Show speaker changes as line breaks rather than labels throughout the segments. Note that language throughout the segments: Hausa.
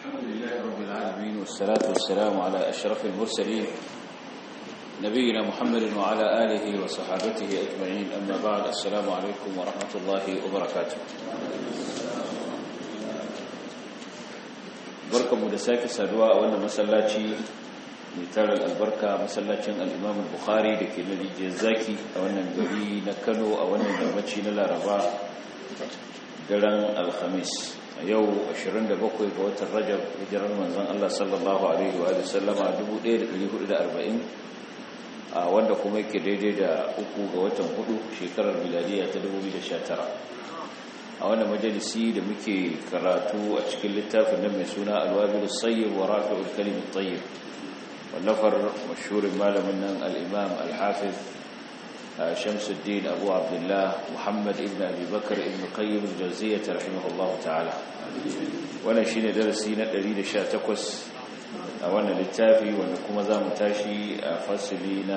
الحمد لله رب العالمين والصلاة والسلام على أشرف المرسلين نبينا محمد وعلى آله وصحابته أجمعين أما بعد السلام عليكم ورحمة الله وبركاته بركة مدساك سادواء وانا مسلاتي ميتار البركة مسلاتي الإمام البخاري لكي الذي جزاكي وانا نبي نكنو وانا نرمتشي نلا ربا daren alhamis a yau 27 ga watan rajab hijirar manzon Allah sallallahu alaihi wa sallama 1440 a wanda kuma yake daidai da uku ga watan hudu shekarar miladiya ta 2019 a wannan majalisi da muke karatu a cikin littafin nan mai suna alwabil sayyid wa rafi'ul kalim at-tayyib wallafar mashhurin malamin nan al-imam al-hafiz شمس الدين أبو عبد الله محمد ابن أبي بكر ابن قيم الجوزية رحمه الله تعالى وانا شين درسينا دليل شاتكوس وانا للتافي وانا كما ذا متاشي فصلينا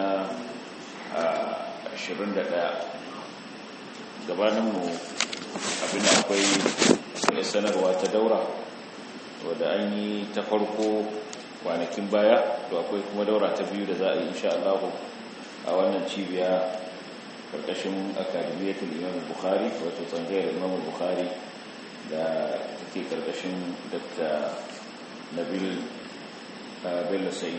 عشرين دقاء gabaninmu abin akwai sanarwa ta daura wadda an yi ta farko kwanakin baya to akwai kuma daura ta biyu da za a yi insha Allah a wannan cibiya karkashin akademiyatul imam bukhari wato tsangayar imam bukhari da take karkashin dr nabil bello said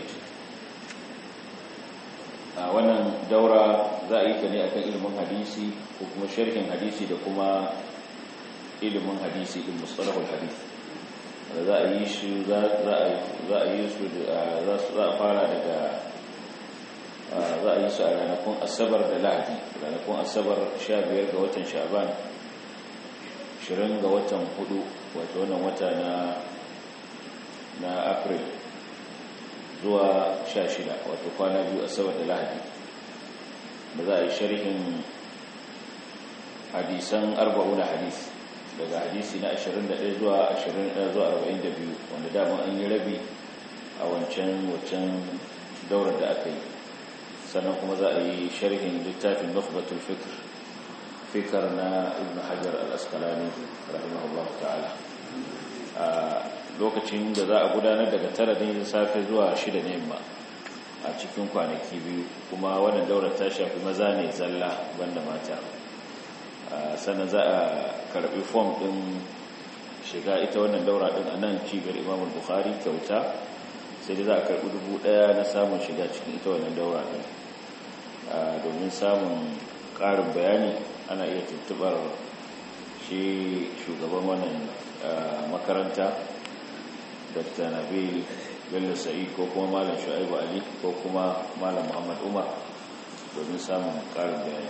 a wannan daura za a yi ta ne akan ilimin hadisi ko kuma sharhin hadisi da kuma ilimin hadisi din mustalahul hadisi da za a yi shi za a yi su za a fara daga za a yi su a ranakun asabar da lahadi ranakun asabar 15 ga watan shaban 20 ga watan hudu wato wannan wata na na april zuwa 16 wato kwana biyu asabar da lahadi da za a yi sharhin hadisan arba'una hadis daga hadisi na 21 zuwa 20 zuwa 42 wanda daman an yi rabi a wancan wancan daular da aka yi sannan kuma za a yi sharhin littafin nukhbatul fikr fikar na ibn hajar al-asqalani rahimahullahu ta'ala a lokacin da za a gudanar daga tara ne safe zuwa shida ne yamma a cikin kwanaki biyu kuma wannan daular ta shafi maza ne zalla banda mata sannan za a karbi fom din shiga ita wannan daura din a nan cibiyar imamul bukhari kyauta sai da za a karbi dubu daya na samun shiga cikin ita wannan daura din domin samun ƙarin bayani ana iya tuntubar shi shugaban wannan makaranta dr nabil bello sa'id ko kuma malam shu'aibu ali ko kuma malam muhammad umar domin samun ƙarin bayani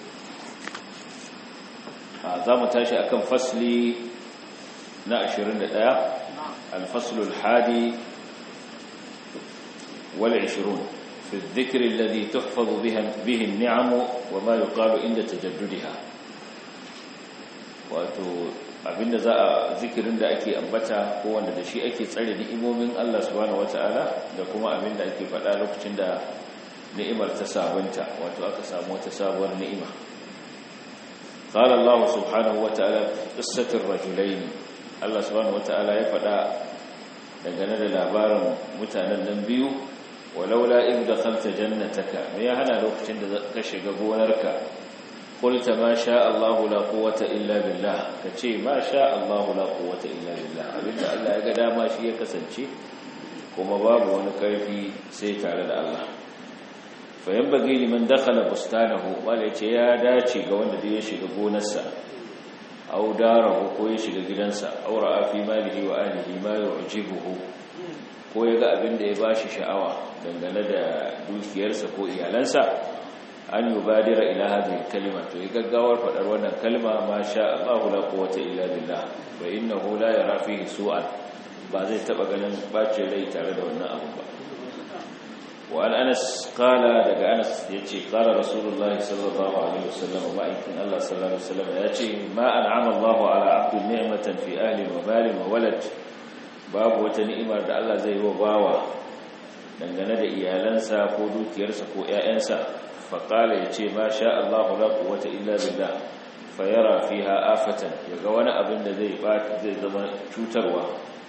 za mu tashi akan fasli na 21 alfaslul hadi wal 20 في الذكر الذي تحفظ به النعم وما يقال عند تجددها wato abinda za a zikirin da ake ambata ko wanda da shi ake tsare ni'imomin Allah subhanahu wataala da kuma abinda ake faɗa lokacin da ni'imar ta sabunta wato aka samu wata sabuwar ni'ima qala Allah subhanahu wataala qissatul rajulain Allah subhanahu wataala ya faɗa dangane da labarin mutanen nan biyu walaula in dakhalta jannataka me ya hana lokacin da ka shiga gonarka qulta ma sha Allah la quwwata illa billah kace ma sha Allah la quwwata illa billah abinda Allah ya ga dama shi ya kasance kuma babu wani karfi sai tare da Allah fa yanbaghi liman dakhala bustanahu wala yace ya dace ga wanda da ya shiga gonarsa aw darahu ko ya shiga gidansa aw ra'a fi malihi wa ahlihi ma yu'jibuhu ko ya ga abin da ya ba shi sha'awa dangane da dukiyarsa ko iyalansa an yi badira ila hadhihi kalima to ya gaggawar faɗar wannan kalma ma sha Allahu la quwwata illa billah fa innahu la yara fihi su'an ba zai taba ganin bacin rai tare da wannan abu ba wa an Anas qala daga Anas yace qala Rasulullahi sallallahu alaihi wasallam ma in Allah sallallahu alaihi wasallam yace ma an'ama Allahu ala 'abdin ni'matan fi ahli wa malin wa walad babu wata ni'imar da Allah zai yi wa bawa dangane da iyalansa ko dukiyarsa ko ƴaƴansa fa qala yace ma sha Allahu la quwwata illa billah fa yara fiha afatan yaga wani abin da zai zai zama cutarwa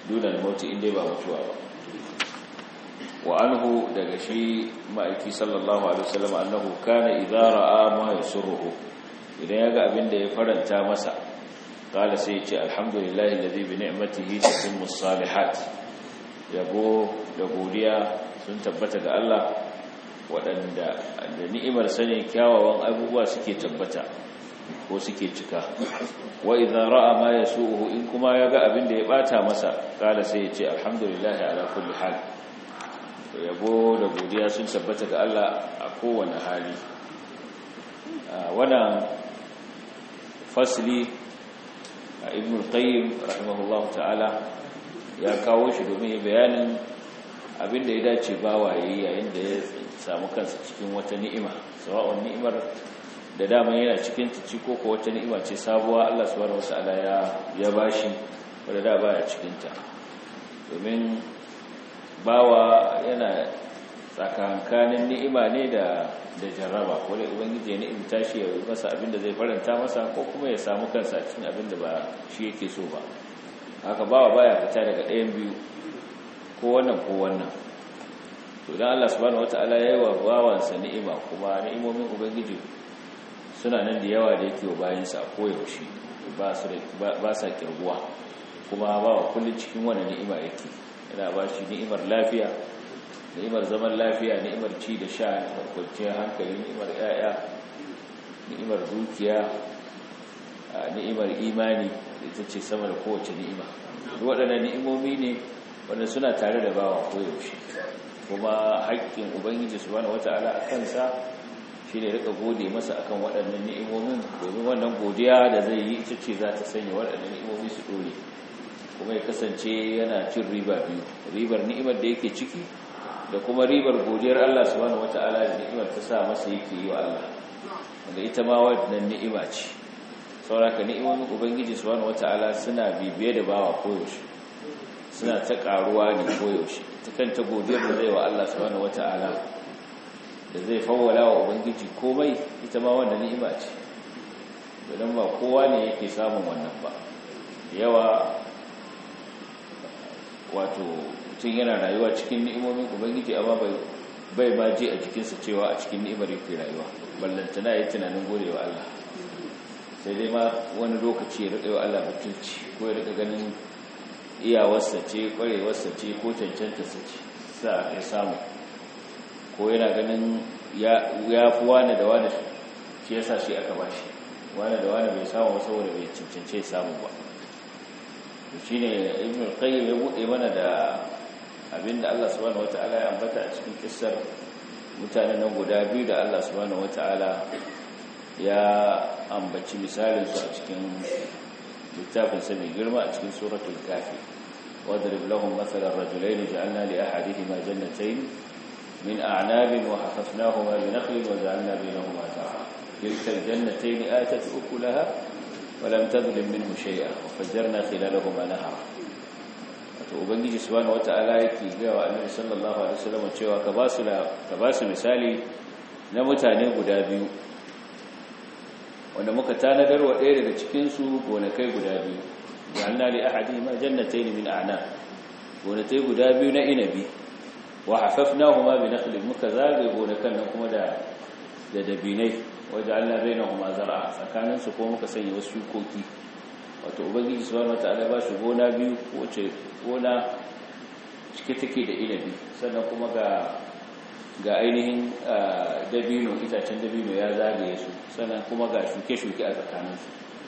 dunan mauti inda ba mutuwa ba wa anhu daga shi ma'aiki sallallahu alaihi wasallam annahu kana idza ra'a ma yasurruhu idan yaga abin da ya faranta masa qala sai ya ce alhamdulillahi alladhi bi ni'matihi tatimmu salihat yabo da godiya sun tabbata ga Allah waɗanda da ni'imar sane kyawawan abubuwa suke tabbata ko suke cika wa idza ra'a ma yasu'uhu in kuma yaga abin da ya bata masa qala sai ya ce alhamdulillahi ala kulli hal yabo da godiya sun tabbata ga Allah a kowane hali wannan fasli a ibn al-qayyim rahimahullahu ta'ala ya kawo shi domin bayanin abin da ya dace bawa yayi yayin da ya samu kansa cikin wata ni'ima sawa'un ni'imar da dama yana cikin ta ci ko wata ni'ima ce sabuwa Allah subhanahu wata'ala ya ya bashi wanda da baya cikin ta domin bawa yana tsakankanin ni'ima ne da da jarraba wanda ubangiji ya ni'imta shi ya yi masa abin da zai faranta masa ko kuma ya samu kansa cikin abin da ba shi yake so ba haka bawa baya fita daga ɗayan biyu ko wannan ko wannan to dan Allah subhanahu wataala yayi wa bawansa ni'ima kuma ni'imomin ubangiji suna nan da yawa da yake wa bayansa a koyaushe ba su ba sa kirguwa kuma bawa kullun cikin wannan ni'ima yake yana ba shi ni'imar lafiya ni'imar zaman lafiya ni'imar ci da sha ni'imar kwanciyar hankali ni'imar yaya ni'imar dukiya ni'imar imani ita ce sama da kowace ni'ima waɗannan ni'imomi ne wanda suna tare da bawa koyaushe kuma haƙƙin ubangiji subhanahu wata'ala a kansa shi ne rika gode masa akan waɗannan ni'imomin domin wannan godiya da zai yi ita ce za ta sanya waɗannan ni'imomi su ɗore kuma ya kasance yana cin riba biyu ribar ni'imar da yake ciki da kuma ribar godiyar Allah subhanahu wata'ala da ni'imar ta sa masa yake yi wa Allah wanda ita ma wannan ni'ima ce sauraka ni'imomin ubangiji subhanahu wata'ala suna bibiye da bawa koyaushe suna ta karuwa ne koyaushe ta kanta godiyar da zai wa Allah subhanahu wata'ala da zai fawwala wa ubangiji komai ita ma wannan ni'ima ce don ba kowa ne yake samun wannan ba yawa wato mutum yana rayuwa cikin ni'imomin ubangiji amma bai ma je a jikinsa cewa a cikin ni'imar yake rayuwa ballantana ya yi tunanin godewa Allah sai dai ma wani lokaci ya riƙa yi wa Allah mutunci ko ya riƙa ganin iyawarsa ce ƙwarewarsa ce ko cancanta sa ce sa ya samu ko yana ganin ya fi wane da wane shi yasa shi aka ba shi wane da wane bai samu saboda bai cancance samu ba shi ne ibn al-qayyim ya buɗe mana da abinda Allah subhanahu wata'ala ya ambata a cikin kissar mutanen nan guda biyu da Allah subhanahu wata'ala ya ambaci misalin su a cikin littafin sa mai girma a cikin suratul kafi wadrib lahum mathalan rajulayn ja'alna li ahadihima jannatayn min a'nabin wa hafafnahuma bi nakhlin wa ja'alna bainahuma zar'a tilka al-jannatayn atat ukulaha wa lam tadhlim minhu shay'a wa fajjarna khilalahuma nahara to ubangiji subhanahu wata'ala yake ga wa annabi sallallahu alaihi wasallam cewa ka ba su ka ba su misali na mutane guda biyu wanda muka tanadar wa ɗaya daga cikinsu gonakai guda biyu ja'alna li ahadihima jannatayn min a'nab gonakai guda biyu na inabi wa hafafnahuma bi nakhlin muka zagaye gonakan nan kuma da da dabinai waja'alna bainahuma zar'a tsakanin su ko muka sanya wasu shukoki wato ubangiji subhanahu wataala ba shi gona biyu wace gona cike take da inabi sannan kuma ga ga ainihin dabino itacen dabino ya zagaye su sannan kuma ga shuke-shuke a tsakaninsu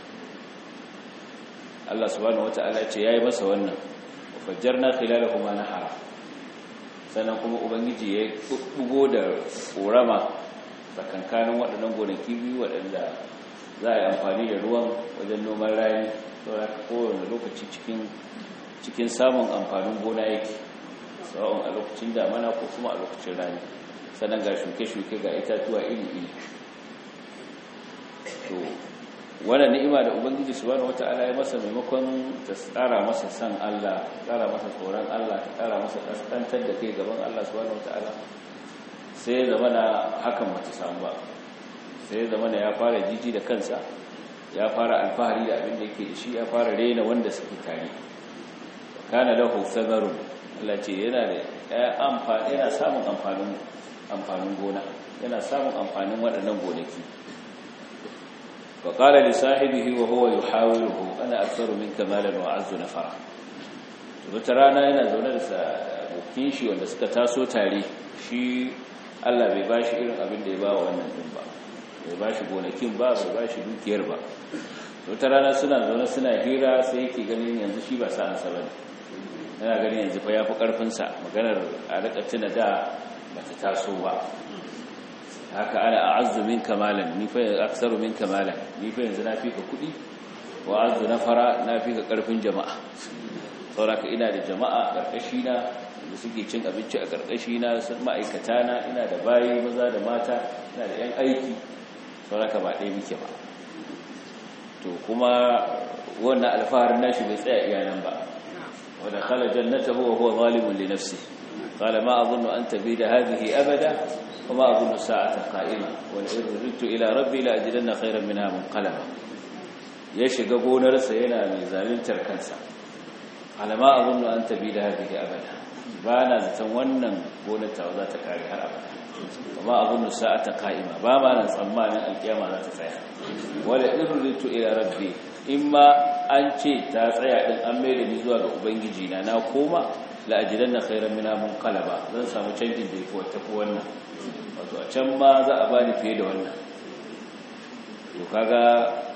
Allah subhanahu wata'ala ce yayi masa wannan fajjarna khilalahuma nahara sannan kuma ubangiji ya bugo da korama tsakankanin waɗannan gonaki biyu waɗanda za a yi amfani da ruwan wajen noman rani saboda kowane lokaci cikin cikin samun amfanin gona yake sawa'un a lokacin damana ko kuma a lokacin rani sannan ga shuke-shuke ga itatuwa iri-iri to wannan ni'ima da ubangiji subhanahu wata'ala ya masa maimakon ta tsara masa san Allah tsara masa tsoron Allah ta tsara masa kaskantar da kai gaban Allah subhanahu wata'ala sai ya zama na hakan bata samu ba sai ya zama na ya fara jiji da kansa ya fara alfahari da abin da yake da shi ya fara rena wanda suke tare kana lahu thamarun Allah ce yana da amfani yana samun amfanin amfanin gona yana samun amfanin waɗannan gonaki wa qala li sahibihi wa huwa yuhawiruhu ana aktharu minka malan wa azzu nafara wata rana yana zaune da abokin shi wanda suka taso tare shi Allah bai bashi irin abin da ya ba wa wannan din ba bai bashi gonakin ba bai bashi dukiyar ba wata rana suna zaune suna hira sai yake ganin yanzu shi ba sa'ansa bane yana ganin yanzu fa yafi karfin sa maganar a rika tuna da bata taso ba haka ana a'azzu minka malan ni fa aksaru minka malan ni fa yanzu na fi ka kudi wa azzu nafara na fi ka karfin jama'a sauraka ina da jama'a karkashi na da suke cin abinci a karkashi na sun ma'aikata na ina da bayi maza da mata ina da yan aiki sauraka ba ɗaya muke ba to kuma wannan alfaharin nashi bai tsaya iyanan ba wadda khala jannatahu wa huwa zalimun li nafsi qala ma adhunnu an tabida hadhihi abada wa ma adhunnu sa'ata qa'ima wa in ridtu ila rabbi la ajidanna khayran minha munqalaba ya shiga gonarsa yana mai zaluntar kansa qala ma adhunnu an tabida hadhihi abada ba na zaton wannan gonar ta za ta kare har abada وما أظن الساعة قائمة بابا أنا تsammanin القيامة لا تسعى ولا إرلت إلى ربي إما أنشي تسعى أن أمير نزوى أبنجينا ناكوما لأجلن خيرا منها منقلبا zan samu canjin da yafi wata wannan wato a can ma za a bani fiye da wannan to kaga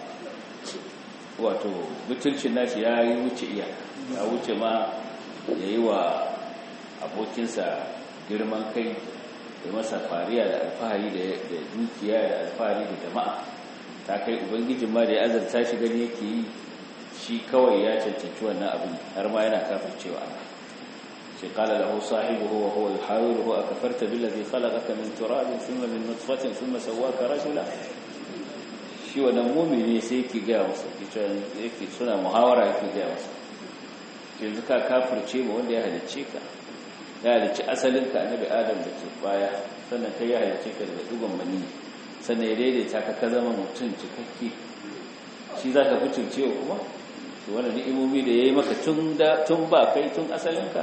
wato butulcin nashi ya yi wuce iya ya wuce ma yayi wa abokinsa girman kai da masa fariya da alfahari da dukiya da alfahari da jama'a ta kai ubangijin ma da ya azarta shi gani yake yi shi kawai ya cancanci wannan abin har ma yana kafin cewa Allah sai kala lahu sahibuhu wa huwa yuhawiruhu akafarta billazi khalaqaka min turabin thumma min nutfatin thumma sawwaka rajula shi wannan mu'mini sai yake ga masa yake suna muhawara yake ga masa yanzu ka kafirce mu wanda ya halicce ka ya halicci asalinka annabi adam da ke baya sannan kai ya halicce ka daga dugon mani sannan ya daidaita ka ka zama mutum cikakke shi za ka fi cincewa kuma to wani ni'imomi da ya yi maka tun ba kai tun asalinka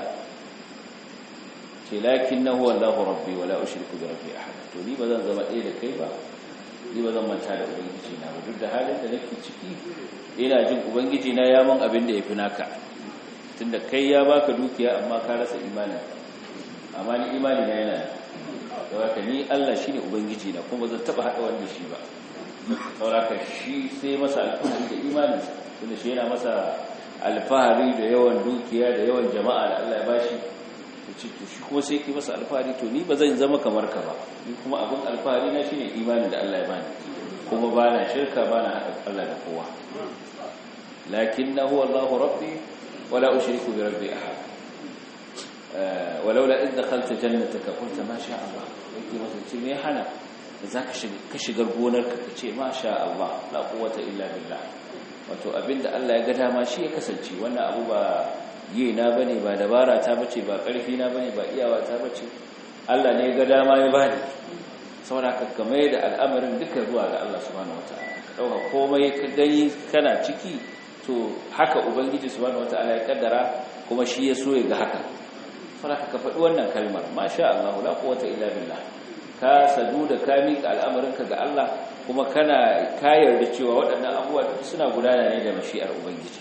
ce lakin na huwa Allah rabbi wa la ushriku bi rabbi ahad to ni ba zan zama ɗaya da kai ba ni ba zan manta da ubangiji na ba duk da halin da nake ciki ina jin ubangiji na ya mun abin da ya fi naka tunda kai ya baka dukiya amma ka rasa imanin amma ni imani na yana da haka ni Allah shine ubangiji na kuma zan taba hada wanda shi ba sauraka shi sai masa alfahari da imanin tunda shi yana masa alfahari da yawan dukiya da yawan jama'a da Allah ya bashi to shi kuma sai ki masa alfahari to ni ba zan zama kamar ka ba ni kuma abin alfahari na shine imanin da Allah ya bani kuma bana shirka bana hada Allah da kowa lakinnahu Allahu rabbi ولا أشرك بربي أحد ولولا إذ دخلت جنتك قلت ما شاء الله yake masa ce me hana da zaka shiga ka shigar gonarka ka ce ma sha Allah la quwwata illa billah wato abinda Allah ya ga dama shi ya kasance wannan abu ba yi na bane ba dabara ta bace ba karfi na bane ba iyawa ta bace Allah ne ya ga dama ya bani saboda ka kamar da al'amarin duka zuwa ga Allah subhanahu wataala dauka komai ka gani kana ciki to haka ubangiji subhanahu wataala ya kaddara kuma shi ya so ya ga haka saboda ka faɗi wannan kalmar masha Allah la quwwata illa billah ka sadu da ka mika al'amarinka ga Allah kuma kana ka yarda cewa waɗannan abubuwa suna gudana ne da mashi'ar ubangiji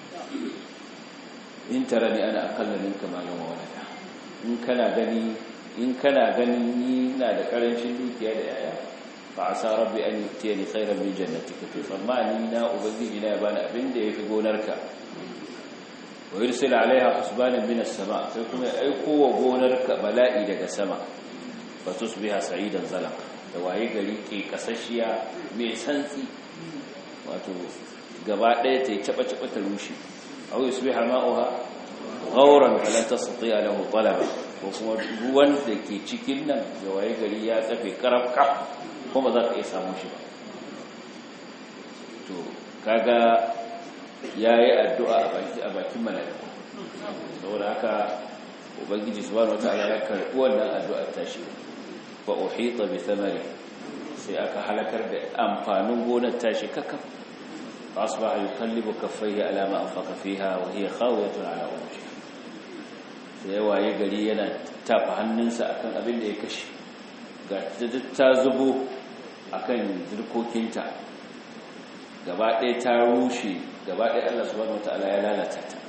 in tarani ana aqalla minka malan wa walada in kana gani in kana ganin ni ina da karancin dukiya da yaya fa asa rabbi an yutiyani khairan min jannatika to tsammani na ubangiji na ya bani abin da yafi gonarka wa yursil alaiha husbanan min as-sama sai kuma ya aiko wa gonarka bala'i daga sama fa tusbiha sa'idan zalaq da waye gari ke kasashiya mai santsi wato gaba daya ta yi caba caba ta rushe aw yusbiha ma'uha ghawran fala tastati' lahu talaba ko kuma ruwan da ke cikin nan da waye gari ya tsafe karafka kuma za ka iya samun shi ba to kaga ya yi addu'a a bakin mala'iku saboda haka ubangiji subhanahu wataala ya karɓi wannan addu'ar tashi fa uhita bi thamari sai aka halakar da amfanin gonar tashi kakaf asbaha yuqallibu kaffayhi ala ma anfaqa fiha wa hiya khawiyatun ala urushiha sai ya waye gari yana tafa hannunsa akan abin da ya kashe ga ta zubo akan dirkokinta gaba ɗaya ta rushe gaba ɗaya Allah subhanahu wata'ala ya lalata ta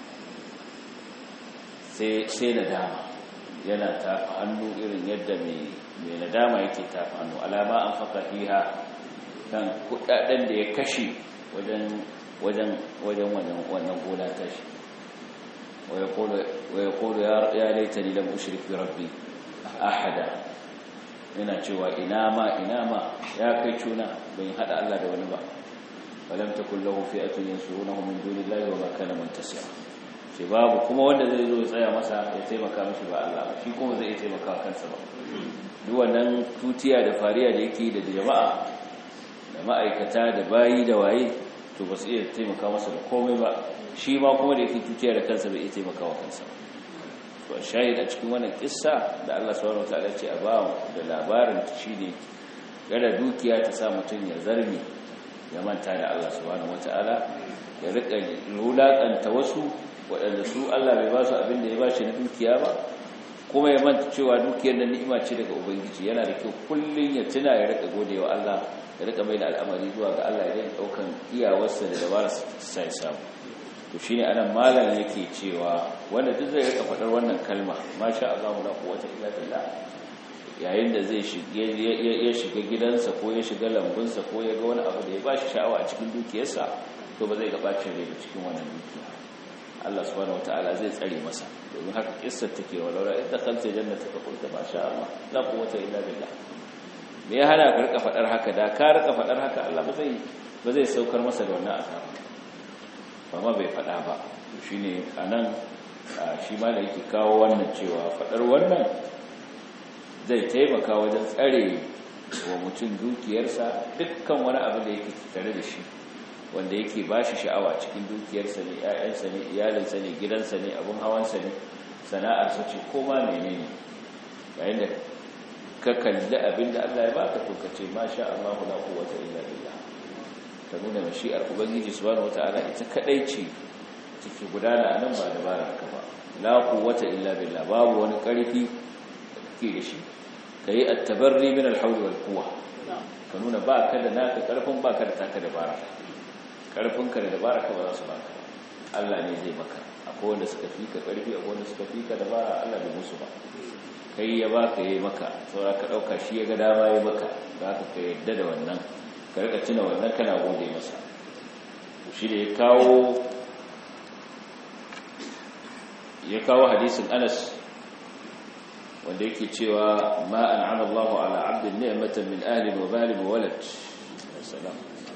sai nadama yana tafa hannu irin yadda mai nadama yake tafa hannu alama an faka fiha kan kudaden da ya kashe wajen wajen wajen wannan gona tashi wa yaqulu ya laitani lam ushrik bi rabbi ahada yana cewa ina ma ina ma ya kai cuna ban hada Allah da wani ba walam takul lahu fi'atun yansurunahu min dunillahi wa ma kana muntasira sai babu kuma wanda zai zo ya tsaya masa ya taimaka mishi ba Allah ba shi kuma zai taimaka kansa ba duk wannan tutiya da fariya da yake da jama'a da ma'aikata da bayi da waye to ba su iya taimaka masa da komai ba shi ma kuma da yake tutiya da kansa bai iya taimaka wa kansa to shahid a cikin wannan kissa da Allah subhanahu wataala ce a ba da labarin shi ne gada dukiya ta sa mutum ya zarmi ya manta da Allah subhanahu wataala ya rika wulakanta wasu waɗanda su Allah bai ba su abin da ya ba shi na dukiya ba kuma ya manta cewa dukiyar da ni'ima ce daga ubangiji yana da kyau kullun ya tuna ya rika godewa Allah ya rika mai da al'amari zuwa ga Allah ya daukan iyawarsa da dabararsa sai samu to shine anan malam yake cewa wanda duk zai rika fadar wannan kalma masha Allah la quwwata illa billah yayin da zai shige ya shiga gidansa ko ya shiga lambunsa ko ya ga wani abu da ya bashi sha'awa a cikin dukiyarsa to ba zai ga bacin rai cikin wannan dukiya Allah subhanahu wataala zai tsare masa domin haka kissar take walau la idda khalta jannataka qulta ma sha Allah la quwwata illa billah me ya hana ka rika fadar haka da ka rika fadar haka Allah ba zai ba zai saukar masa da wannan azaba amma bai fada ba shine anan shi ma da yake kawo wannan cewa fadar wannan zai taimaka wajen tsare wa mutum dukiyarsa dukkan wani abu da yake tare da shi wanda yake ba shi sha'awa cikin dukiyarsa ne ‘ya'yansa ne iyalinsa ne gidansa ne abin hawansa ne sana'arsa ce ko ma mene ne yayin da ka kalli abin da Allah ya ba ka tokace ma sha Allah la quwwata illa billah ta nuna mashi'ar ubangiji subhanahu wata'ala ita kadai ce take gudana nan ba dabarar ka ba la quwwata illa billah babu wani karfi da kake da shi kai at-tabarri min al-hawl wal quwwa ka nuna ba ka da naka karfin ba ka da taka dabara karfinka da dabara ka ba za su baka Allah ne zai maka akwai wanda suka fi ka karfi akwai wanda suka fi ka dabara Allah bai musu ba kai ya baka yayi maka saura ka dauka shi ya ga dama yayi maka za ka ka yadda da wannan ka rika tuna wannan kana gode masa shi da ya kawo ya kawo hadisin Anas wanda yake cewa ma an'ama Allahu ala 'abdin ni'matan min ahli wa mali wa walad salam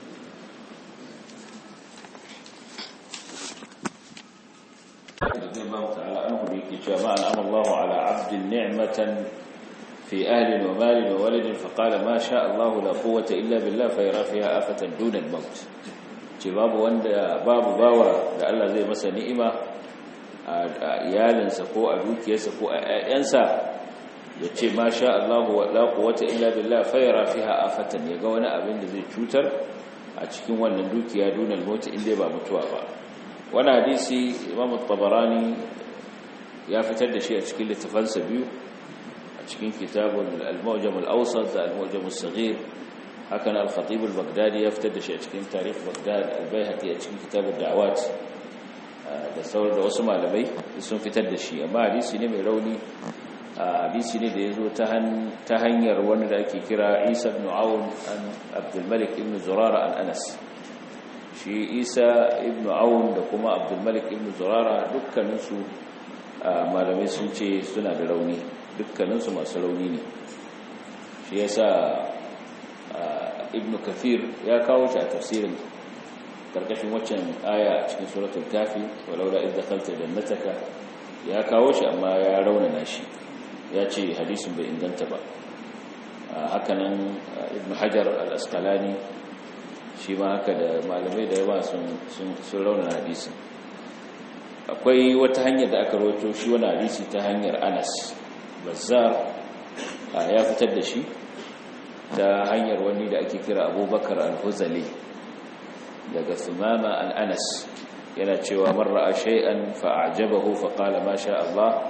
رضي الله تعالى عنه بيكي ما أنعم الله على عبد نعمة في أهل ومال وولد فقال ما شاء الله لا قوة إلا بالله فيرى فيها آفة دون الموت babu wanda babu bawa da Allah zai masa ni'ima a iyalinsa ko a dukiyarsa ko a ƴaƴansa ya ce ma sha Allah wa la quwwata illa billah fayara fiha afatan yaga wani abin da zai cutar a cikin wannan dukiya dunal mauti inda ba mutuwa ba wani hadisi imam tabarani ya fitar da shi a cikin littafansa biyu a cikin kitabun al-mawjam al-awsat da al-mawjam al-saghir hakan al-khatib al-baghdadi ya fitar da shi a cikin tarikh baghdad al-baihaqi a cikin kitabud da'awat da sauran da wasu malamai sun fitar da shi amma hadisi ne mai rauni hadisi ne da ya zo ta hanyar wani da ake kira isa ibn awun an abdul malik ibn zurara an anas shi isa ibn awun da kuma abdulmalik ibn zurara dukkaninsu malamai sun ce suna da rauni dukkaninsu masu rauni ne shi ya sa ibn kafir ya kawo shi a tafsirin karkashin waccan aya a cikin suratul kafi walaula idda khalta jannataka ya kawo shi amma ya raunana shi ya ce hadisin bai inganta ba hakanan ibn hajar al-asqalani shi ma haka da malamai da yawa sun raunar hadisi akwai wata hanyar da aka rawato shi wani hadisi ta hanyar anas bazar ya fitar da shi ta hanyar wani da ake kira abubakar al-huzali daga sumama al-anas yana cewa marra a shay'an fa'ajabahu faqala ma sha Allah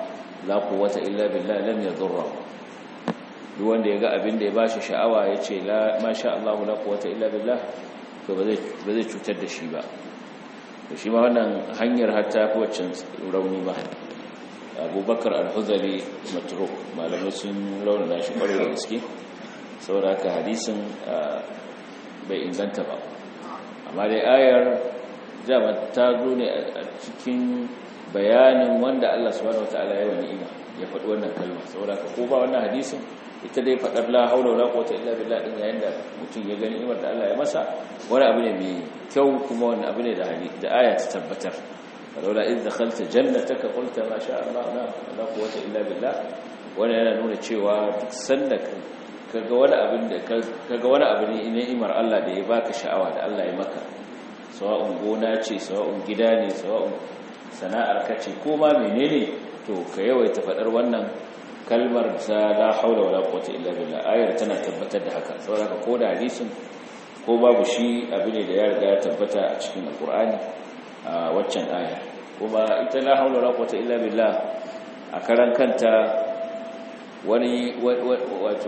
la quwwata illa billah lam yadurra duk wanda ya ga abin da ya bashi sha'awa ya ce la masha Allah la quwwata illa billah to ba zai ba zai cutar da shi ba to shi ma wannan hanyar hatta fi waccan rauni ba abubakar al-huzali matruk malamai sun raunana shi kwarai da gaske saboda haka hadisin bai inganta ba amma dai ayar jama ta zo ne a cikin bayanin wanda Allah subhanahu wataala ya wani ima ya faɗi wannan kalma saboda haka ko ba wannan hadisin ita dai faɗar la haula wala quwwata illa billah din yayin da mutum ya gani imar da Allah ya masa wani abu ne mai kyau kuma wani abu ne da hadisi da aya ta tabbatar ولولا إذ دخلت جنتك قلت ما شاء الله لا لا قوة إلا بالله wani yana nuna cewa duk sanda kaga wani abin da kaga wani abu ne ni'imar Allah da ya baka sha'awa da Allah ya maka sawa'un gona ce sawa'un gida ne sawa'un sana'ar ka ce ko ma menene to ka yawaita fadar wannan kalmar ta la haula wala quwwata illa billah ayar tana tabbatar da haka saboda ko da hadisin ko babu shi abu ne da ya riga ya tabbata a cikin alqur'ani a waccan aya kuma ita la haula wala quwwata illa billah a karan kanta wani wato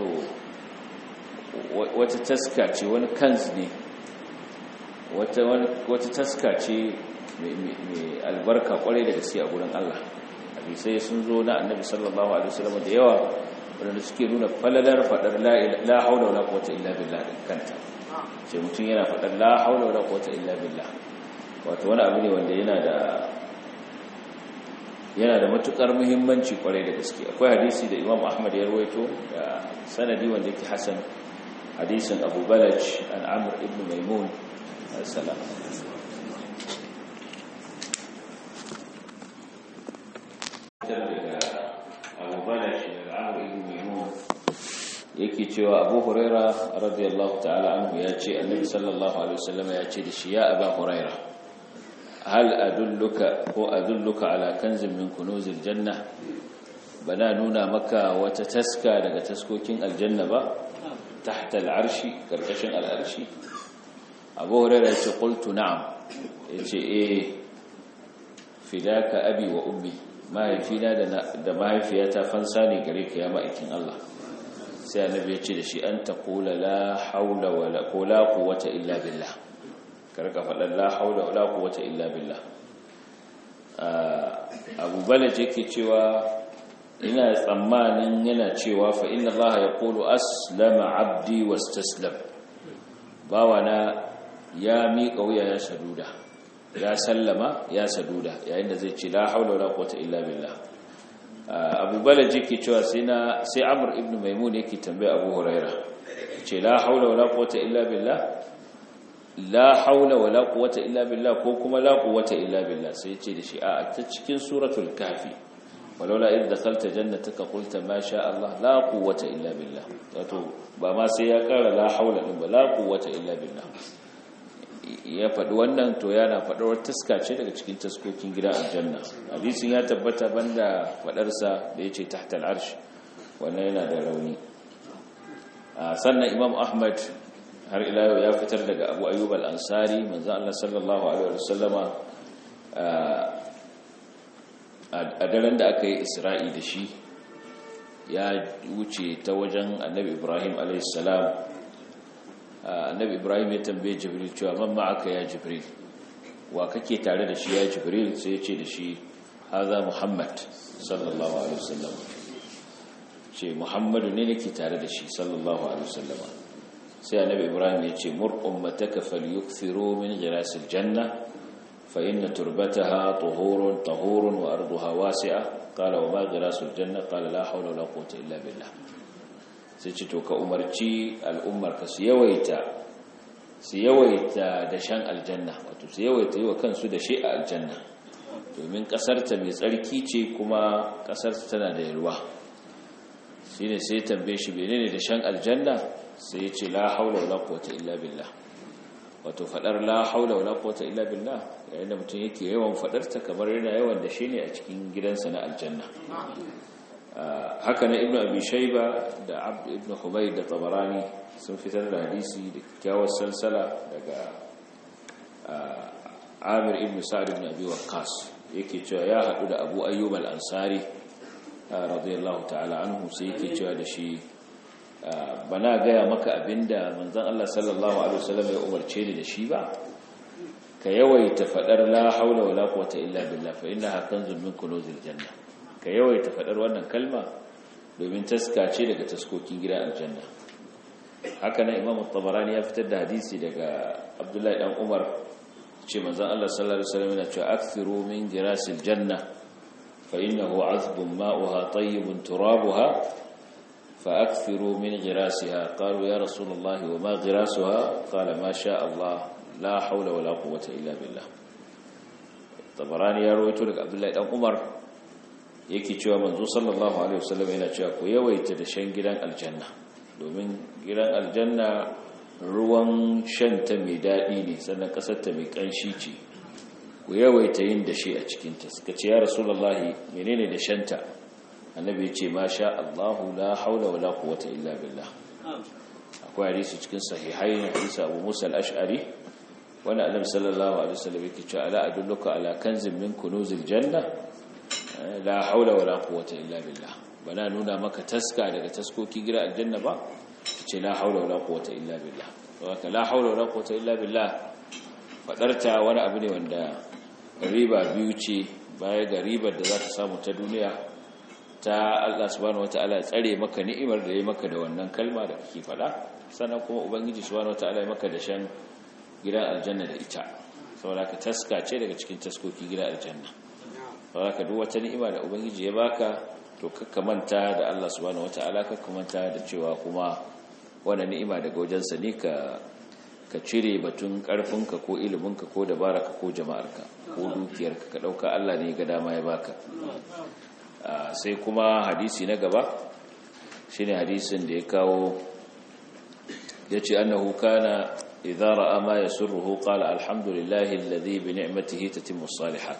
wata taska ce wani kanz ne wata wata taska ce mai albarka kwarai da gaske a gurin Allah hadisai sun zo na annabi sallallahu alaihi wasallam da yawa wanda suke nuna falalar fadar la haula wala quwwata illa billah kanta sai mutum yana fadar la haula wala quwwata illa billah wato wani abu ne wanda yana da yana da matukar muhimmanci kwarai da gaske akwai hadisi da imam ahmad ya rawaito da sanadi wanda yake hasan hadisin abu balaj an amr ibn maimun salam abu balaj da amr ibn maimun yake cewa abu huraira radiyallahu ta'ala anhu ya ce annabi sallallahu alaihi wasallam ya ce da shi ya abu huraira hal adulluka ko adulluka ala kanzin min kunuzil janna bana nuna maka wata taska daga taskokin aljanna ba tahta al'arshi karkashin al'arshi abu hurairah yace qultu na'am yace eh fidaka abi wa ummi mahaifina da mahaifiyata fansa ne gare ka ya ma'aikin Allah sai annabi ya ce da shi an taqula la haula wala quwwata illa billah karka faɗin la haula wala quwwata illa billah Abu Balaj yake cewa ina tsammanin yana cewa fa inna Allah yaqulu aslama abdi wastaslam bawana ya miƙa wuya ya saduda ya sallama ya saduda yayin da zai ce la haula wala quwwata illa billah Abu Balaj yake cewa sai na sai Amr ibn Maimun yake tambaya Abu Huraira ce la haula wala quwwata illa billah la haula wala quwwata illa billah ko kuma la quwwata illa billah sai ya ce da shi a ta cikin suratul kafi walaula idh dakhalta jannataka qulta ma sha Allah la quwwata illa billah wato ba ma sai ya kara la haula din ba la quwwata illa billah ya faɗi wannan to yana faɗar taska ce daga cikin taskokin gidan aljanna hadisin ya tabbata banda faɗarsa da yace tahta al'arsh wannan yana da rauni sannan imam ahmad har ila yau ya fitar daga abu ayyub al-ansari manzo Allah sallallahu alaihi wasallama a daren da aka yi isra'i da shi ya wuce ta wajen annabi ibrahim alaihi salam annabi ibrahim ya tambaye jibril cewa man ma'aka ya jibril wa kake tare da shi ya jibril sai ya ce da shi haza muhammad sallallahu alaihi wasallam ce muhammadu ne nake tare da shi sallallahu alaihi wasallam sai annabi ibrahim ya ce mur ummataka falyukthiru min ghirasil janna fa inna turbataha tuhurun tahurun wa arduha wasi'a qala wa ma ghirasul janna qala la hawla wala quwwata illa billah sai ce to ka umarci al'ummar ka su yawaita su yawaita da shan aljanna wato su yawaita yi wa kansu da shi a aljanna domin kasarta mai tsarki ce kuma kasarta tana da yalwa shine sai tambaye shi menene da shan aljanna sai ya ce la haula wala quwwata illa billah wato fadar la haula wala quwwata illa billah yayin da mutum yake yawan fadarta kamar yana yawan da shi ne a cikin gidansa na aljanna haka na ibnu abi shayba da abd ibn humayd da tabarani sun fitar da hadisi da kyawar salsala daga amir ibn sa'd ibn abi waqqas yake cewa ya hadu da abu ayyub al-ansari radiyallahu ta'ala anhu sai yake cewa da shi bana gaya maka abinda manzon Allah sallallahu alaihi wasallam ya umarce ni da shi ba ka yawaita fadar la haula wala quwwata illa billah fa innaha kanzun min kunuzil janna ka yawaita fadar wannan kalma domin taska ce daga taskokin gidan aljanna haka nan imamu tabarani ya fitar da hadisi daga abdullahi dan umar ce manzon Allah sallallahu alaihi wasallam yana cewa akthiru min girasil janna fa innahu azbun ma'uha tayyibun turabuha fa akthiru min girasiha qalu ya rasulullah wa ma girasuha qala ma sha Allah la hawla wala quwwata illa billah tabarani ya rawaito daga abdullahi dan umar yake cewa manzo sallallahu alaihi wasallam yana cewa ku yawaita da shan gidan aljanna domin gidan aljanna ruwan shanta mai daɗi ne sannan ƙasarta mai ƙanshi ce ku yawaita yin da shi a cikinta suka ce ya rasulallahi menene da shanta annabi ya ce ma sha Allahu la haula wala quwwata illa billah akwai hadisi cikin sahihai hadisi Abu Musa al-Ash'ari wanda annabi sallallahu alaihi wasallam yake cewa ala adulluka ala kanzin min kunuzil janna la haula wala quwwata illa billah bana nuna maka taska daga taskoki gira aljanna ba ce la haula wala quwwata illa billah saboda la haula wala quwwata illa billah fadarta wani abu ne wanda riba biyu ce baya ga ribar da za ta samu ta duniya ta Allah subhanahu wataala tsare maka ni'imar da ya maka da wannan kalma da kake fada sannan kuma ubangiji subhanahu wataala ya maka da shan gidan aljanna da ita saboda ka taska ce daga cikin taskoki gidan aljanna saboda ka duk wata ni'ima da ubangiji ya baka to kakka manta da Allah subhanahu wataala kakka manta da cewa kuma wannan ni'ima daga wajensa ne ka ka cire batun karfinka ko iliminka ko dabararka ko jama'arka ko dukiyarka ka dauka Allah ne ga dama ya baka sai kuma hadisi na gaba shine hadisin da ya kawo yace annahu kana idza ra'a ma yasurruhu qala alhamdulillahi alladhi bi ni'matihi tatimmu salihat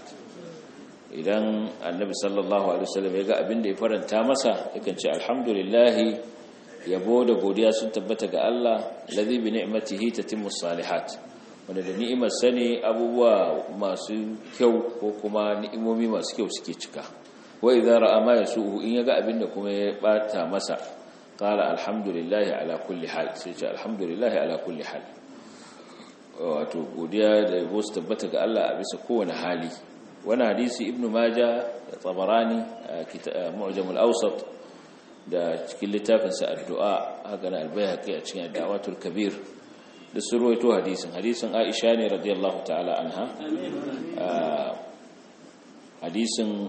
idan annabi sallallahu alaihi wasallam ya ga abin da ya faranta masa yakan ce alhamdulillahi yabo da godiya sun tabbata ga Allah ladhi bi ni'matihi tatimmu salihat wanda da ni'imar sani abubuwa masu kyau ko kuma ni'imomi masu kyau suke cika wa idza ra'a ma yasuhu in yaga abin da kuma ya bata masa qala alhamdulillahi ala kulli hal sai ce alhamdulillahi ala kulli hal wato godiya da yabo su tabbata ga Allah a bisa kowane hali wani hadisi ibnu majah da tabarani mu'jam al-awsat da cikin littafinsa addu'a haka na albayhaqi a cikin da'watul kabir da sun ruwaito hadisin hadisin Aisha ne radiyallahu ta'ala anha hadisin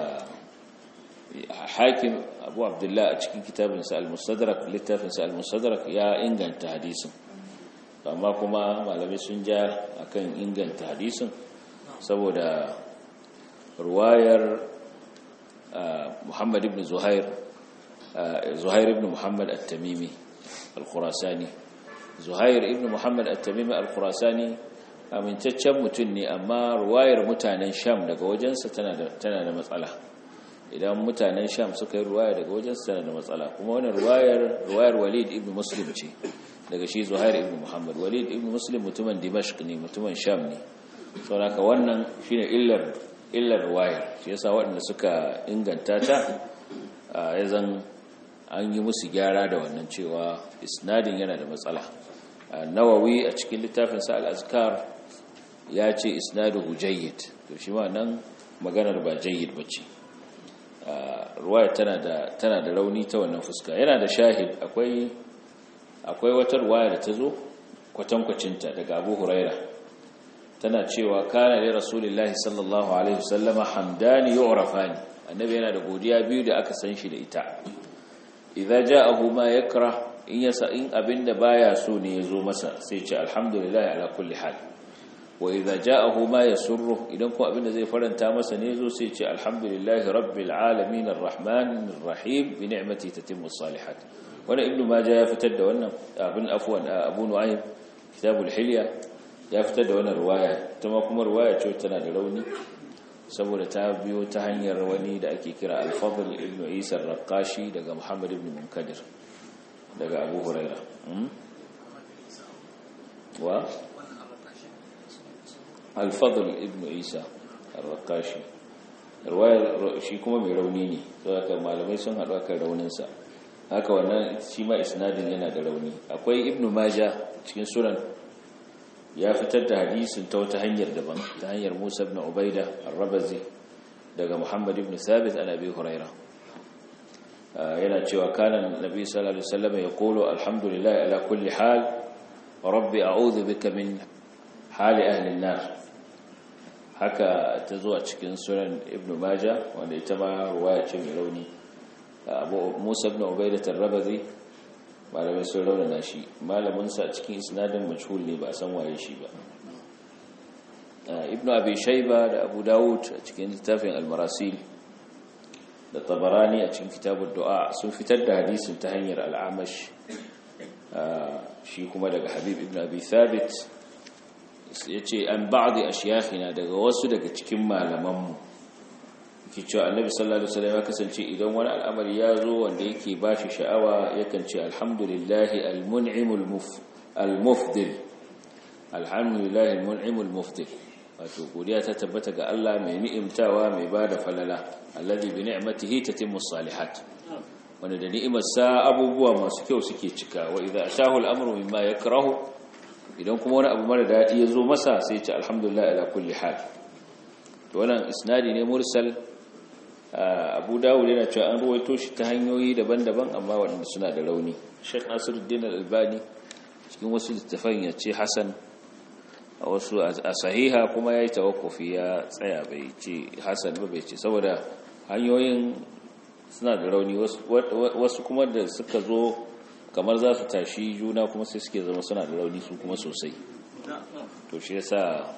hakim Abu Abdullah a cikin kitabinsa al-Mustadrak littafinsa al-Mustadrak ya inganta hadisin amma kuma malamai sun ja akan inganta hadisin saboda ruwayar Muhammad ibn Zuhair Zuhair ibn Muhammad at-Tamimi al-Khurasani Zuhair ibn Muhammad at-Tamimi al-Khurasani amintaccen mutum ne amma ruwayar mutanen Sham daga wajensa tana da tana da matsala idan mutanen Sham suka yi ruwaya daga wajensa tana da matsala kuma wannan ruwayar ruwayar Walid ibn Muslim ce daga shi Zuhair ibn Muhammad Walid ibn Muslim mutumin Dimashq ne mutumin Sham ne saboda wannan shine illar illar ruwayar shi yasa waɗanda suka inganta ta ya zan an yi musu gyara da wannan cewa isnadin yana da matsala nawawi a cikin littafinsa al-azkar ya ce isnaduhu jayyid to shi ma nan maganar ba jayyid bace ruwaya tana da tana da rauni ta wannan fuska yana da shahid akwai akwai wata ruwaya da ta zo kwatankwacinta daga Abu Huraira tana cewa kana li rasulillahi sallallahu alaihi wasallama hamdani yu'rafani annabi yana da godiya biyu da aka san shi da ita idza ja'ahu ma yakrah in yasa in abinda baya so ne yazo masa sai ce alhamdulillah ala kulli hal wa idza ja'ahu ma yasurru idan ko abinda zai faranta masa ne yazo sai ce alhamdulillah rabbil alamin arrahmanir rahim bi ni'mati tatimmu salihat wannan ibnu majah ya fitar da wannan abin afwan abu nu'aym kitabul hilya ya fitar da wannan riwaya kuma kuma riwaya ce tana da rauni saboda ta biyo ta hanyar wani da ake kira al-fadl ibn isa ar-raqashi daga muhammad ibn munkadir daga abu huraira wa al-fadl ibn isa ar-raqashi ruwayar shi kuma mai rauni ne saboda malamai sun haɗu akan rauninsa haka wannan shi ma isnadin yana da rauni akwai ibnu maja cikin sunan ya fitar da hadisin ta wata hanyar daban ta hanyar musa ibn ubaida ar-rabazi daga muhammad ibn thabit an abi huraira yana cewa kana nabi sallallahu alaihi wasallam yaqulu alhamdulillah ala kulli hal rabbi a'udhu bika min hali ahli an-nar haka ta zo a cikin sunan ibn majah wanda ita ma ruwaya ce mai rauni abu musa ibn ubaidah ar-rabazi malamai sun raunana shi malaminsa a cikin isnadin majhul ne ba san waye shi ba ibn abi shayba da abu dawud a cikin littafin al-marasil da tabarani a cikin kitabud du'a sun fitar da hadisin ta hanyar al-amash shi kuma daga habib ibn abi thabit yace an ba'di ashiyakhina daga wasu daga cikin malamanmu ke cewa annabi sallallahu alaihi wasallam ya kasance idan wani al'amari ya zo wanda yake bashi sha'awa yakan ce alhamdulillahi almun'imul almufdil alhamdulillahi almun'imul mufdil wato godiya ta tabbata ga Allah mai ni'imtawa mai bada falala alladhi bi ni'matihi tatimmu salihat wanda da ni'imar sa abubuwa masu kyau suke cika wa idza atahu al'amru mimma yakrahu idan kuma wani abu mara dadi ya zo masa sai ya ce alhamdulillah ala kulli hal to wannan isnadi ne mursal abu dawud yana cewa an ruwaito shi ta hanyoyi daban-daban amma waɗanda suna da rauni sheikh nasiruddin al-albani cikin wasu littafan ya ce hasan a wasu a sahiha kuma ya yi tawakkufi ya tsaya bai ce hasan ba bai ce saboda hanyoyin suna da rauni wasu kuma da suka zo kamar za su tashi juna kuma sai suke zama suna da rauni su kuma sosai to shi yasa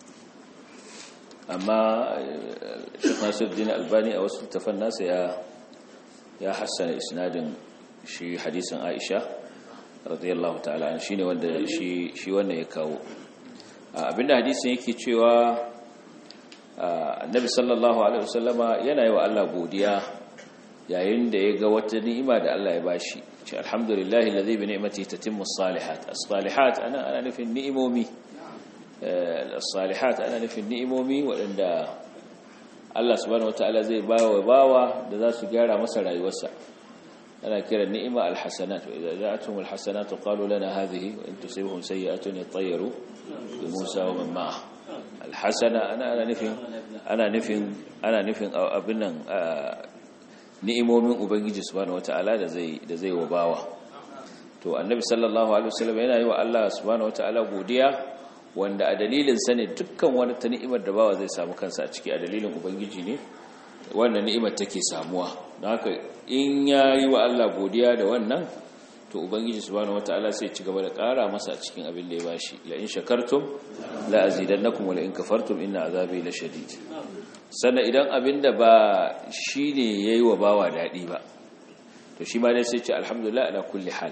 amma shek nasiruddin albani a wasu littafan nasa ya ya hassana isnadin shi hadisin aisha radiyallahu ta'ala shine wanda shi shi wannan ya kawo abinda hadisin yake cewa annabi sallallahu alaihi wasallama yana yi wa Allah godiya yayin da ya ga wata ni'ima da Allah ya bashi ce alhamdulillahi alladhi bi ni'matihi tatimmu as-salihat as-salihat ana ana nufin ni'imomi as-salihat ana nufin ni'imomi waɗanda Allah subhanahu wataala zai bawa bawa da za su gyara masa rayuwarsa ana kira ni'ima al-hasanat wa idza ja'atuhum al-hasanat qalu lana hadhihi wa in tusibhum sayyi'atun yatayyaru bi Musa wa man ma'ah al-hasana ana ana nufin ana nufin ana nufin abin nan ni'imomin ubangiji subhanahu wataala da zai da zai wa bawa to annabi sallallahu alaihi wasallam yana yi wa Allah subhanahu wataala godiya wanda a dalilin sa ne dukkan wani ta ni'imar da bawa zai samu kansa a ciki a dalilin ubangiji ne wannan ni'imar take samuwa don haka in ya yi wa Allah godiya da wannan to ubangiji subhanahu wataala sai ci gaba da ƙara masa a cikin abin da ya bashi la in shakartum la azidannakum wa la in kafartum inna azabi lashadid sannan idan abin da ba shine yayi wa bawa dadi ba to shi ma dai sai ce alhamdulillah ala kulli hal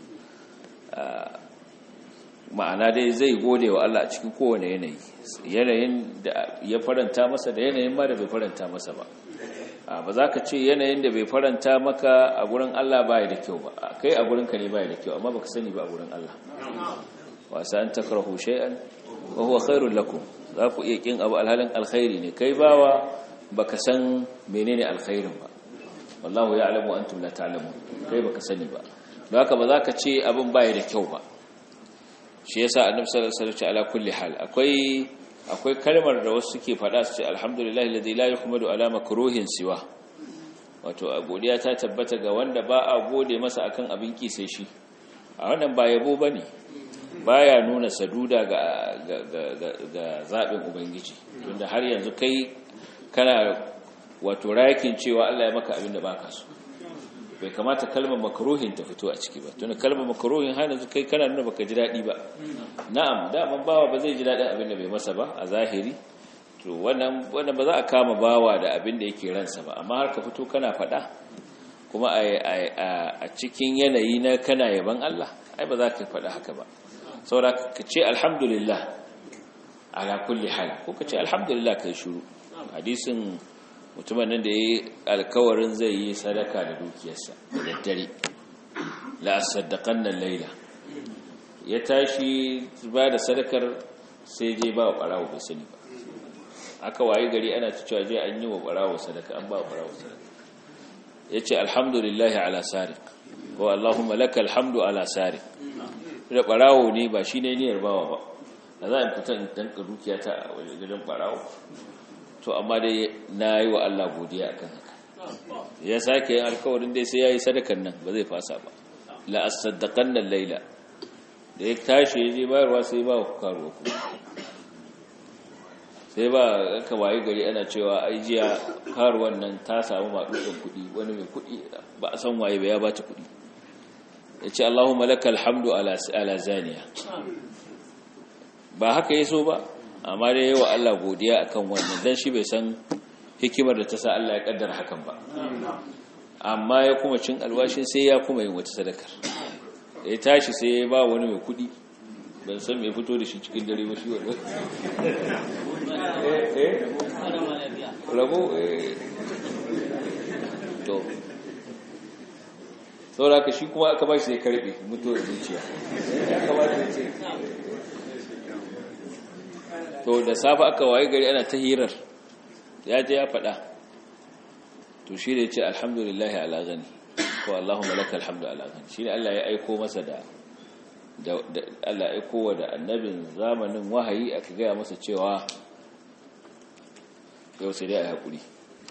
ma'ana dai zai gode wa Allah a cikin kowane yanayi yanayin da ya faranta masa da yanayin ma da bai faranta masa ba ba za ka ce yanayin da bai faranta maka a gurin Allah baya da kyau ba kai a gurinka ne baya da kyau amma baka sani ba a gurin Allah wasa an takrahu shay'an wa huwa khairul lakum za ku iya kin abu alhalin alkhairi ne kai bawa baka san menene alkhairin ba wallahu ya'lamu antum la ta'lamun kai baka sani ba don haka ba za ka ce abin baya da kyau ba shi yasa annabi sallallahu alaihi wasallam ala kulli hal akwai akwai kalmar da wasu suke faɗa su ce alhamdulillah alladhi la yuhmadu ala makruhin siwa wato a godiya ta tabbata ga wanda ba a gode masa akan abin ki sai shi a wannan ba yabo bane baya nuna saduda ga ga ga, ga zabin ubangiji tunda har yanzu kai kana wato rakin cewa Allah ya maka abin da baka so bai kamata kalmar makruhin ta fito a ciki ba tunda kalmar makruhin har yanzu kai kana nuna baka ji dadi ba na'am daman bawa ba zai ji dadin abin da bai masa ba a zahiri to wannan wannan ba za a kama bawa da abin da yake ransa ba amma har ka fito kana fada kuma a cikin yanayi na kana yaban Allah ai ba za ka fada haka ba saboda ka ce alhamdulillah ala kulli hal ko ka ce alhamdulillah kai shiru hadisin mutumin nan da ya yi alkawarin zai yi sadaka da dukiyarsa da daddare la saddaƙan nan laila ya tashi ba da sadakar sai je ba wa ɓarawo bai sani ba aka waye gari ana ta cewa je an yi wa barawo sadaka an ba wa barawo sadaka yace alhamdulillahi ala sariq ko allahumma lakal hamdu ala sariq da barawo ne ba shine niyyar bawa ba da za a fita in danka dukiya ta a wajen barawo to amma dai nayi wa Allah godiya akan haka ya sake yin alkawarin dai sai yayi sadakan nan ba zai fasa ba la asaddaqanna layla da ya tashi ya je bayarwa sai ba ku karo ku sai ba aka waye gari ana cewa ai jiya karuwan nan ta samu maɗuɗin kuɗi wani mai kuɗi ba a san waye ba ya bata kuɗi ya ce Allahumma lakal hamdu ala zaniya ba haka ya so ba amma dai yawa Allah godiya akan wannan dan shi bai san hikimar da ta sa Allah ya kaddara hakan ba amma ya kuma cin alwashin sai ya kuma yin wata sadakar ya tashi sai ya ba wani mai kuɗi ban san mai fito da shi cikin dare ba shi wanda rabo to saboda ka shi kuma aka ba shi sai karbe mutuwar zuciya ya kamata ce to da safa aka waye gari ana ta hirar ya je ya faɗa to shi ne ce alhamdulillahi ala gani ko Allahumma laka alhamdu ala gani shi ne Allah ya aiko masa da Allah ya aiko wa da annabin zamanin wahayi aka gaya masa cewa yau sai dai a haƙuri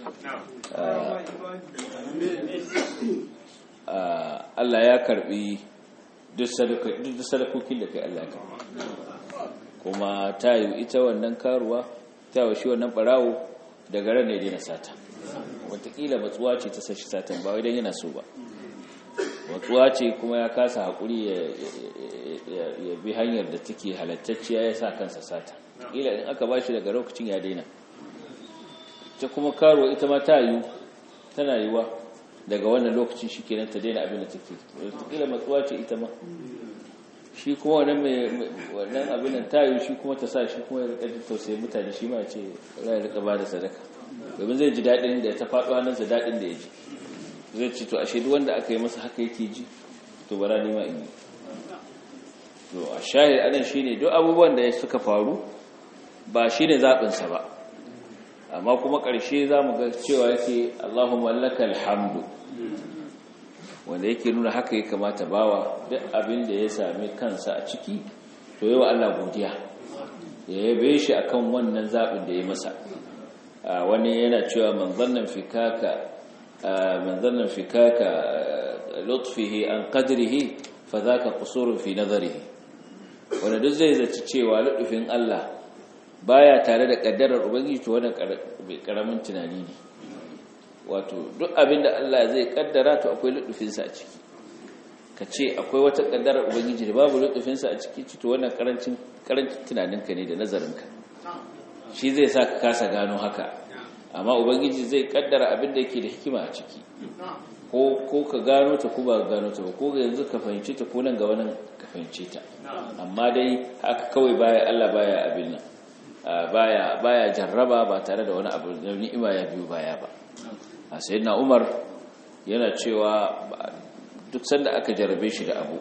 Allah ya karbi duk sadakokin da kai Allah ka kuma ta yi ita wannan karuwa ta yi shi wannan barawo daga ran ne daina sata watakila matsuwa ce ta sashi satan ba idan yana so ba matsuwa ce kuma ya kasa haƙuri ya bi hanyar da take halattacciya ya sa kansa sata ƙila in aka ba shi daga lokacin ya daina ta kuma karuwa ita ma ta yi tana yiwa daga wannan lokacin shi kenan ta daina abin da take watakila matsuwa ce ita ma shi kuma wannan abin da ta yi shi kuma ta sa shi kuma ya rika jin tausayin mutane shi ma ce ya rika ba da sadaka domin zai ji daɗin da ta faɗo hannunsa daɗin da ya ji zai ci to a shaidu wanda aka yi masa haka yake ji to bara nima in yi to a shahid anan shi ne duk abubuwan da suka faru ba shi ne zaɓinsa ba amma kuma ƙarshe za mu ga cewa yake allahumma lakal hamdu wanda yake nuna haka ya kamata bawa duk abin da ya sami kansa a ciki to yawa Allah godiya ya yabe shi akan wannan zaɓin da ya masa wani yana cewa man zannan fikaka man zannan fikaka lutfihi an qadrihi fa zaka qusurun fi nazarihi wanda duk zai zaci cewa lutfin Allah baya tare da kaddarar ubangiji to wannan karamin tunani ne wato duk abin da Allah zai kaddara to akwai lutufinsa a ciki ka ce akwai wata kaddarar ubangiji da babu lutufinsa a ciki to wannan karancin karancin tunaninka ne da nazarinka shi zai sa ka kasa gano haka amma ubangiji zai kaddara abin da yake da hikima a ciki ko ko ka gano ta ko ba ka gano ta ba ko yanzu ka fahimce ta ko nan ga wannan ka fahimce ta amma dai haka kawai baya Allah baya abin nan baya baya jarraba ba tare da wani abu da ni'ima ya biyo baya ba a sayyidina umar yana cewa duk sanda aka jarabe shi da abu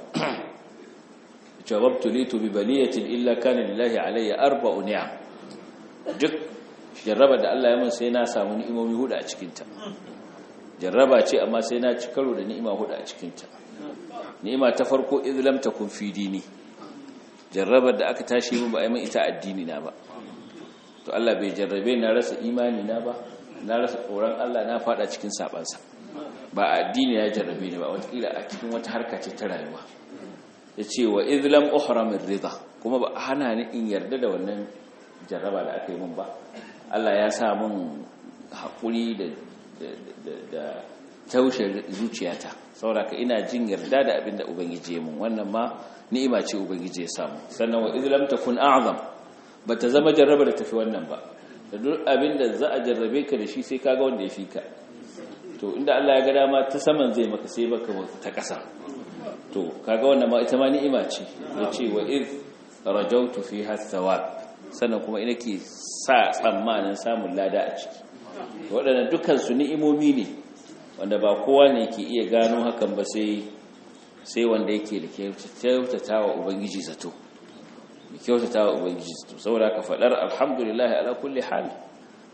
jawabtu litu bi baliyatin illa kana lillahi alayya arba'u ni'am duk jarraba da Allah ya mun sai na samu ni'imomi hudu a cikin ta jarraba ce amma sai na ci karo da ni'ima hudu a cikin ta ni'ima ta farko idh lam takun fi dini jarrabar da aka tashi mun ba ai mun ita addini na ba to Allah bai jarrabe na rasa imani na ba na rasa tsoron Allah na fada cikin sabansa ba addini ya jarrabe ni ba watakila a cikin wata harka ce ta rayuwa ya ce wa izlam uhramin rida kuma ba hana ni in yarda da wannan jarraba da aka yi mun ba Allah ya sa mun haƙuri da da taushe zuciyata saboda ina jin yarda da abin da ubangiji ya mun wannan ma ni'ima ce ubangiji ya samu sannan wa izlam takun a'zam bata zama jarraba da tafi wannan ba da duk abin da za a jarrabe ka da shi sai kaga wanda ya fi ka to inda Allah ya ga dama ta saman zai maka sai baka ta ƙasa to kaga wannan ma ita ma ni'ima ce yace wa iz rajawtu fiha thawab sannan kuma ina ke sa tsammanin samun lada a ciki waɗannan dukkan su ni'imomi ne wanda ba kowa ne ke iya gano hakan ba sai sai wanda yake da kyautatawa ubangiji zato da kyautatawa ubangiji zato saboda ka faɗar alhamdulillah ala kulli hal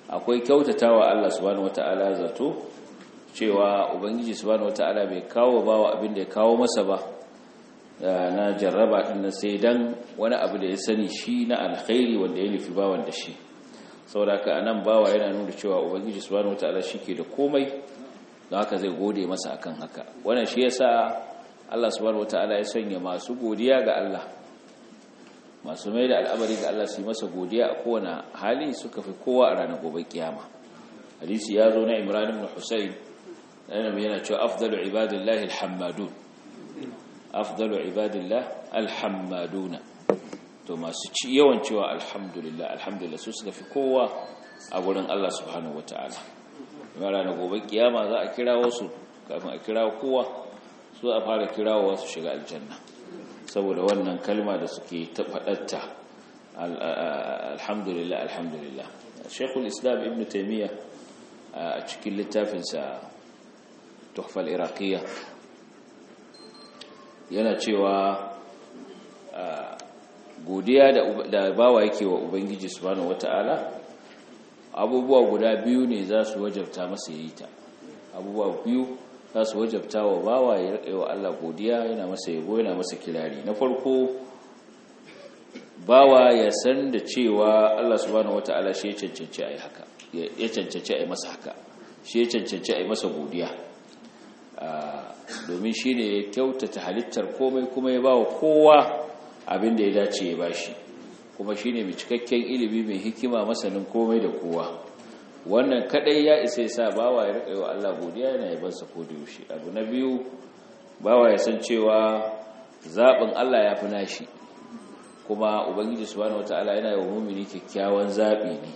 akwai kyautatawa Allah subhanahu wataala zato cewa ubangiji subhanahu wataala bai kawo bawa abin da ya kawo masa ba na jarraba din sai dan wani abu da ya sani shi na alkhairi wanda ya nufi bawan da shi saboda ka anan bawa yana nuna cewa ubangiji subhanahu wataala shike da komai don haka zai gode masa akan haka wannan shi yasa Allah subhanahu wataala ya sanya masu godiya ga Allah masu mai da al'amari ga Allah su yi masa godiya a kowane hali suka fi kowa a ranar gobe kiyama hadisi ya zo na Imran ibn Husayn yana yana cewa afdalu ibadillahi alhammadun afdalu ibadillah alhammaduna to masu ci yawan cewa alhamdulillah alhamdulillah su suka fi kowa a gurin Allah subhanahu wataala kuma ranar gobe kiyama za a kira wasu kafin a kira kowa su a fara kirawa su shiga aljanna saboda wannan kalma da suke tafaɗatta alhamdulillah alhamdulillah shekul islam ibn taimiyya a cikin littafinsa tuhfal iraqiyya yana cewa godiya da bawa yake wa ubangiji subhanahu wata'ala abubuwa guda biyu ne za su wajabta masa yi ta abubuwa biyu za su wajabta wa bawa ya riƙe wa Allah godiya yana masa yabo yana masa kirari na farko bawa ya san da cewa Allah subhanahu wata'ala shi ya cancanci a yi haka ya cancanci a yi masa haka shi ya cancanci a yi masa godiya domin shi ne ya kyautata halittar komai kuma ya ba wa kowa abin da ya dace ya bashi kuma shi ne mai cikakken ilimi mai hikima masanin komai da kowa wannan kadai ya isa ya sa bawa ya riƙa wa Allah godiya yana yabansa ko da yaushe abu na biyu bawa ya san cewa zaɓin Allah ya fi nashi kuma ubangiji subhanahu wataala yana yi wa mumini kyakkyawan zaɓi ne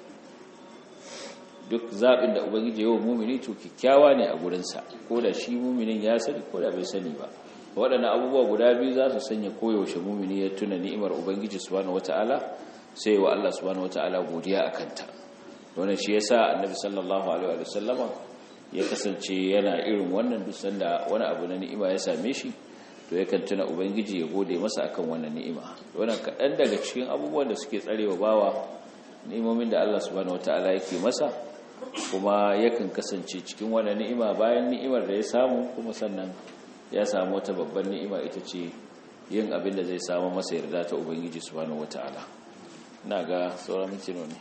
duk zaɓin da ubangiji ya wa mumini to kyakkyawa ne a gurinsa ko da shi muminin ya sani ko da bai sani ba waɗannan abubuwa guda biyu za su sanya koyaushe mumini ya tuna ni'imar ubangiji subhanahu wataala sai wa Allah subhanahu wataala godiya a kanta wannan shi yasa annabi sallallahu alaihi wa sallama ya kasance yana irin wannan duk sanda wani abu na ni'ima ya same shi to yakan tuna ubangiji ya gode masa akan wannan ni'ima wannan kaɗan daga cikin abubuwan da suke tsarewa bawa ni'imomin da Allah subhanahu wataala yake masa kuma yakan kasance cikin wannan ni'ima bayan ni'imar da ya samu kuma sannan ya samu wata babban ni'ima ita ce yin abin da zai samu masa yarda ta ubangiji subhanahu wataala ina ga sauran mintino ne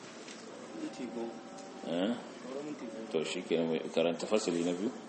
to shi ke karanta fasali na biyu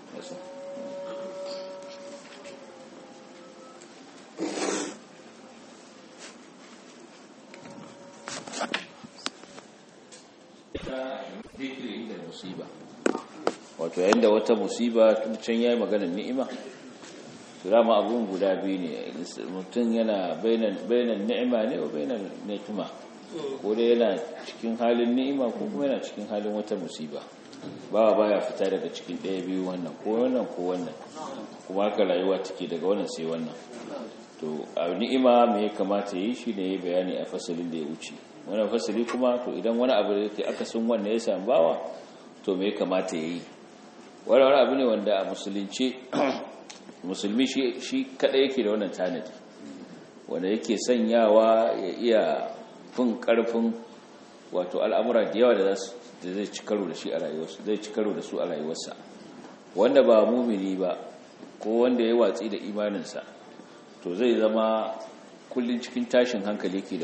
musiba wato yayin da wata musiba tun can yayi maganar ni'ima rama abun guda biyu ne mutum yana bainan ni'ima ne wa bainan ni'ima ko dai yana cikin halin ni'ima ko kuma yana cikin halin wata musiba ba baya fita daga cikin ɗaya biyu wannan ko wannan ko wannan kuma haka rayuwa take daga wannan sai wannan to a ni'ima me ya kamata yi shi ne ya bayani a fasalin da ya wuce wannan fasali kuma to idan wani abu da yake akasin wannan ya samu bawa to me ya kamata ya yi wani wani abu ne wanda a musulunci musulmi shi kada yake da wannan tanadi wanda yake sanyawa ya iya fin karfin wato al'amura da yawa da zai ci karo da shi a rayuwarsa zai ci karo da su a rayuwarsa wanda ba mumini ba ko wanda ya watsi da imaninsa to zai zama kullun cikin tashin hankali ke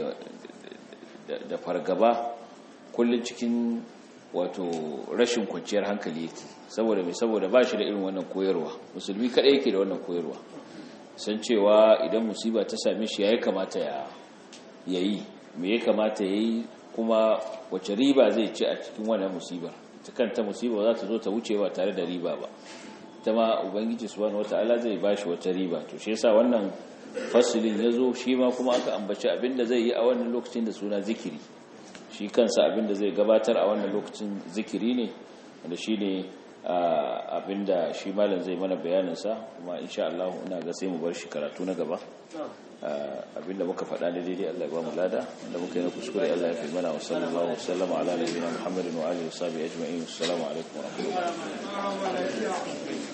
da fargaba kullun cikin wato rashin kwanciyar hankali yake saboda mai saboda ba shi da irin wannan koyarwa musulmi kaɗai yake da wannan koyarwa san cewa idan musiba ta same shi ya yi kamata ya yi me ya kamata ya yi kuma wace riba zai ci a cikin wannan musibar ta kanta musiba za ta zo ta wuce ba tare da riba ba ta ma ubangiji subhanahu wataala zai ba shi wata riba to shi yasa wannan fasilin ya zo shi ma kuma aka ambaci abinda zai yi a wannan lokacin da suna zikiri shi kansa abinda zai gabatar a wannan lokacin zikiri ne da shi ne abinda shi malam zai mana bayaninsa kuma insha Allah ina ga sai mu bar shi karatu na gaba abinda muka faɗa ne daidai Allah ya ba mu lada da muka yi na kuskure Allah ya fi mana wa sallallahu wa sallama ala nabiyina Muhammadin wa alihi wa sahbihi ajma'in assalamu alaikum wa rahmatullahi